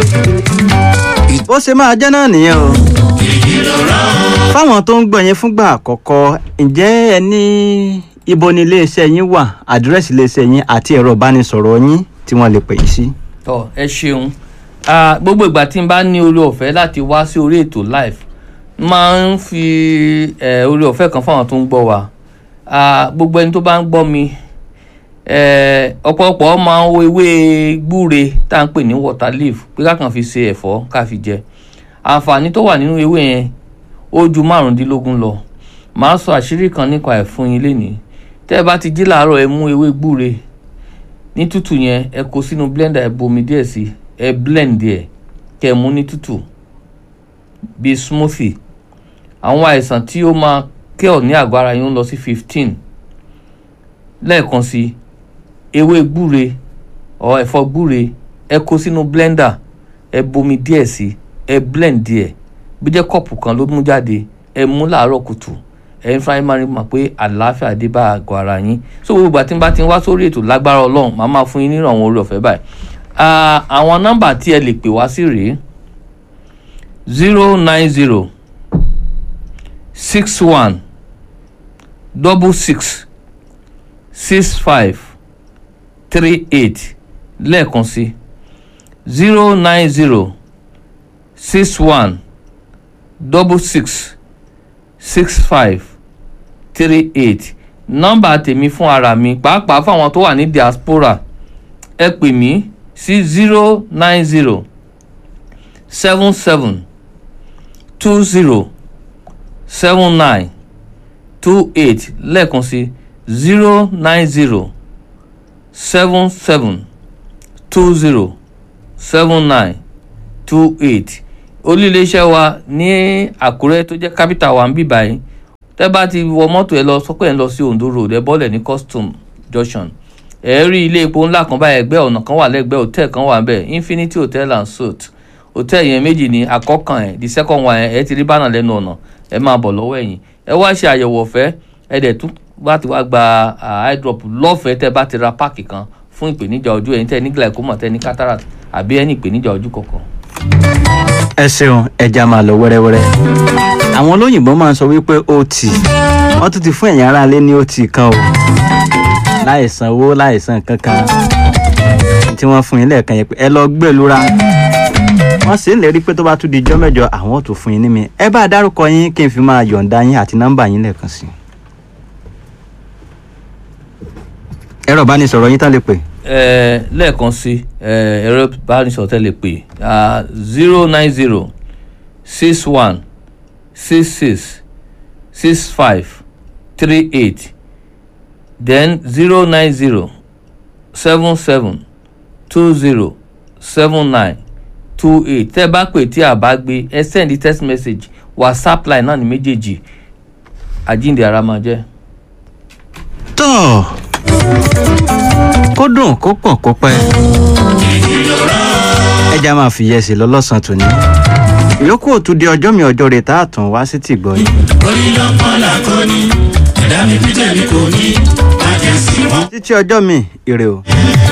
bó ṣe máa jẹ́ náà nìyẹn o fáwọn tó ń gbọ́ yẹn fúngbà àkọ́kọ́ ǹjẹ́ ẹ ní ibo ni iléeṣẹ́ yín wà àdírẹ́sì iléeṣẹ́ yín àti ẹ̀rọ ìbánisọ̀rọ̀ yín tí wọ́n lè pè yín sí. tọ ẹ ṣeun Ah, gbogbo ìgbà tí n bá ní orí ọ̀fẹ́ láti wá sí orí ètò live máa ń fi eh, orí ọ̀fẹ́ kan fáwọn tó ń gbọ́ wa Ah, gbogbo ẹni tó bá ń gbọ́ mi eh, ọ̀pọ̀lọpọ̀ máa ń wo ewé gbúre tá à ń pè ní water leaf pé ká kàn fi ṣe ẹ̀fọ́ ká fi jẹ àǹfààní tó wà nínú ewé yẹn ó ju márùndínlógún lọ màá sọ àṣírí kan nípa ẹ̀ fún yín lénìí tẹ́ ẹ bá ti jí làárọ̀ ẹ mú ewé gbúre ní tútù yẹn ẹ kó sínú blender ẹ bomi díẹ̀ sí ẹ blend ẹ kẹ́ ẹ mú ní tútù bíi smoothie àwọn àìsàn tí ó máa kẹ́ ọ̀ ní àgọ́ ara yín ń lọ sí fifteen lẹ́ẹ̀kan sí ewé gbúre ọ ẹ̀fọ́ gbúre ẹ kó sínú blender ẹ bomi díẹ̀ sí ẹ blend díẹ̀ bí jẹ́ kọ́ọ̀pù kan ló mú jáde ẹ mú láàárọ̀ kùtù ẹ ń fáyín máa rí mọ̀ pé àlàáfíà dé bá àgọ́ ara yín so gbogbo àti bá ti ń wá sórí ètò lágbára ọlọ́run màá máa fún yín níràn àwọn orí ọ̀fẹ́ báyìí Ah, àwọn nọ́mbà tí ẹ lè pè wá sí rèé zero nine zero six one double six six five three eight lẹ́ẹ̀kan sí zero nine zero six one double six six five three eight nọ́mbà tèmi fún ara mi pàápàá fáwọn tó wà ní diaspora ẹ pè mí sí zero nine zero seven seven two zero seven nine two eight lẹ́ẹ̀kan sí zero nine zero seven seven two zero seven nine two eight olú-iléeṣẹ́ wa ní àkúrẹ́ tó jẹ́ capital wa ń bì báyìí tẹ́ bá ti wọ mọ́tò ẹ lọ sọ́pẹ́ ẹ lọ sí ondo road ẹ bọ́lẹ̀ ní custom junction ẹ rí ilé epo ńlá kan báyìí ẹgbẹ́ ọ̀nà kan wà lẹ́gbẹ̀ẹ́ hòtẹ́ẹ̀ kan wà bẹ́ẹ̀ infinity hotel and suite hòtẹ́ẹ̀ yẹn méjì ní àkọ́kàn ẹ̀ the second one ẹ̀ ti rí bánà lẹ́nu ọ̀nà ẹ máa bọ̀ lọ́wọ́ ẹ̀yìn ẹ wá ṣe àyẹ̀wò ọ̀fẹ́ ẹ dẹ̀ tún bá ti wá gba eye drop lọ́fẹ̀ẹ́ tẹ́ bá ti ra páàkì kan fún ìpèníjà ojú ẹ̀yin tẹ́ ní glaucoma tẹ́ ní cataract àbí ẹni ìpèníjà ojú kọ̀ọ̀kan. ẹ ṣeun ẹja máa lọ wẹ́rẹ́wẹ́rẹ́ àwọn olóyìnbó máa ń sọ wípé ot wọ́n tún ti fún ẹ̀yin aráalé ní ot kan o láì sanwó láì san kankan tí wọ́n fún yín lẹ́ẹ̀kan yẹn pé ẹ lọ gbẹ̀lúra wọ́n sì ń lérí pé tó bá tún di ijọ́ mẹ́jọ àwọn ò tún fún yín ní mi ẹ bá dárúkọ yín kí n fi máa yọ̀ǹda yín àti nọ́mbà yín lẹ́ẹ̀kan sí i. ẹ̀rọ ìbánisọ̀rọ̀ yín tán lè pè ẹ lẹ́ẹ̀kan sí ẹ ẹ̀rọ ìbánisọ̀rọ̀ tẹ́ lè pè zero nine zero six one six six six five three eight then zero nine zero seven seven two zero seven nine two eight tẹ́ bá pè tí a bá gbé ẹ send text message whatsapp line náà ní méjèèjì àjíǹde ara máa jẹ́. tọ́ kó dùn kó pọ̀ kó pẹ́ ẹja máa fi yẹsẹ̀ lọ lọ́sàn-án tòní ìyókù òtún di ọjọ́ mi ọjọ́ rẹ̀ tá a tún wá sí tìgbọ́ yìí. orí ló ń pọ́n làkóní ẹ̀dá mi bí tèmi kò ní àjẹsí wọn. títí ọjọ́ mi ire o.